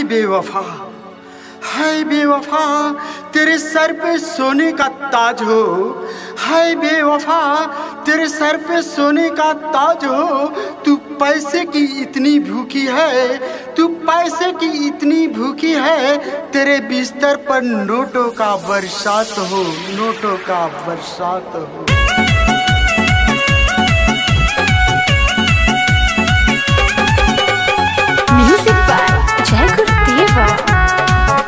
हाय बेवफा हाय बेवफा तेरे सर पे सोने का ताज हो हाय बेवफा तेरे सर पे सोने का ताज हो तू पैसे की इतनी भूखी है तू पैसे की इतनी भूखी है तेरे बिस्तर पर नोटों का बरसात हो नोटों का बरसात हो Music by Jagur Deva.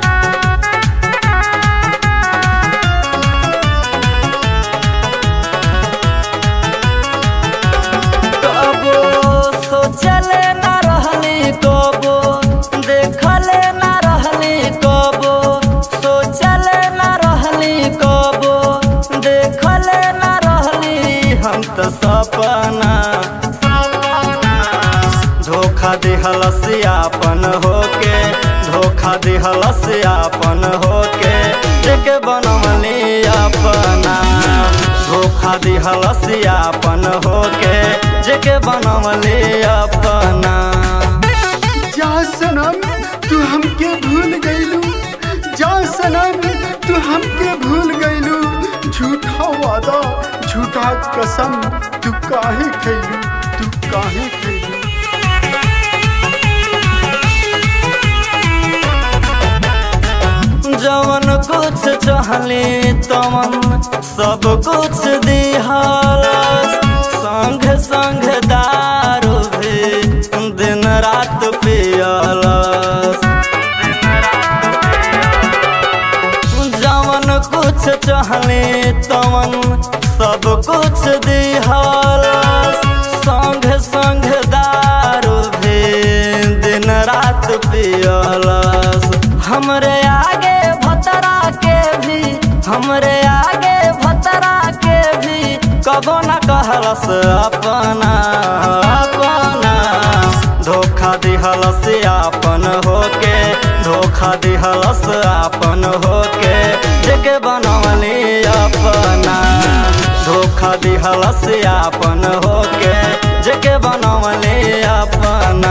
कबो सोचले न रहली कबो देखले न रहली कबो सोचले न रहली कबो देखले न रहली हम तो सपना धोखा दिहल सियापन होके धोखा दिहल सियापन होके एक बनमली अपना धोखा दिहल सियापन होके जेके बनमली अपना जा सनम तू हमके भूल गईलू जा सनम तू हमके भूल गईलू झूठा वादा झूठा कसम तू काहे खैलू तू काहे खैलू जवन कुछ चाहली तमन सब कुछ दिहल संग संग दारू भी दिन रात पियल जवन कुछ चाहली तमन सब कुछ दिहल संग संग दारू भी दिन रात पियलस हमरे आगे भतरा के भी हमरे आगे भतरा के भी कबो न कहलस अपना अपना धोखा दिहलस आपन होके धोखा दिहलस आपन होके जेके बनवली अपना धोखा दिहलस आपन होके जेके बनवली अपना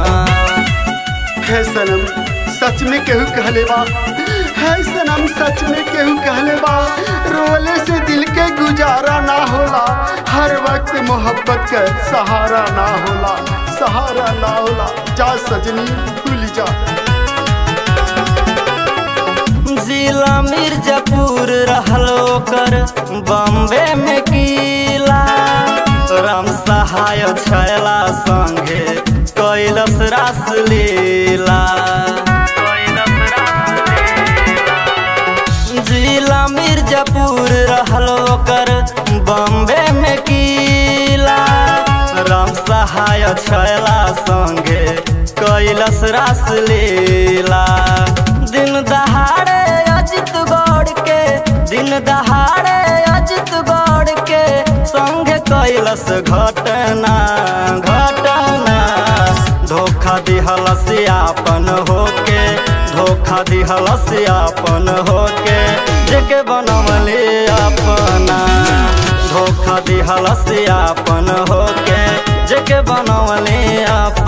है सनम सच में केहू कहले बा है सनम सच में केहू कहले बा रोले से दिल के गुजारा ना होला हर वक्त मोहब्बत के सहारा ना होला सहारा ना होला जा सजनी भूल जा जिला मिर्जापुर रहलो कर बम्बे में किला राम सहाय छैला संगे कैलस रास लीला जिला मिर्जापुर रहलो कर बम्बे में किला राम सहाय छैला संगे कैलस रास लीला दिन दहाड़े अजित गौड़ के दिन दहाड़े अजित गौड़ के संग कैलस घटना घटना धोखा दिहलस आपन होके धोखा दिहलस आपन होके जेके बनमली अपना धोखा दिहलस आपन होके जेके बनवली आप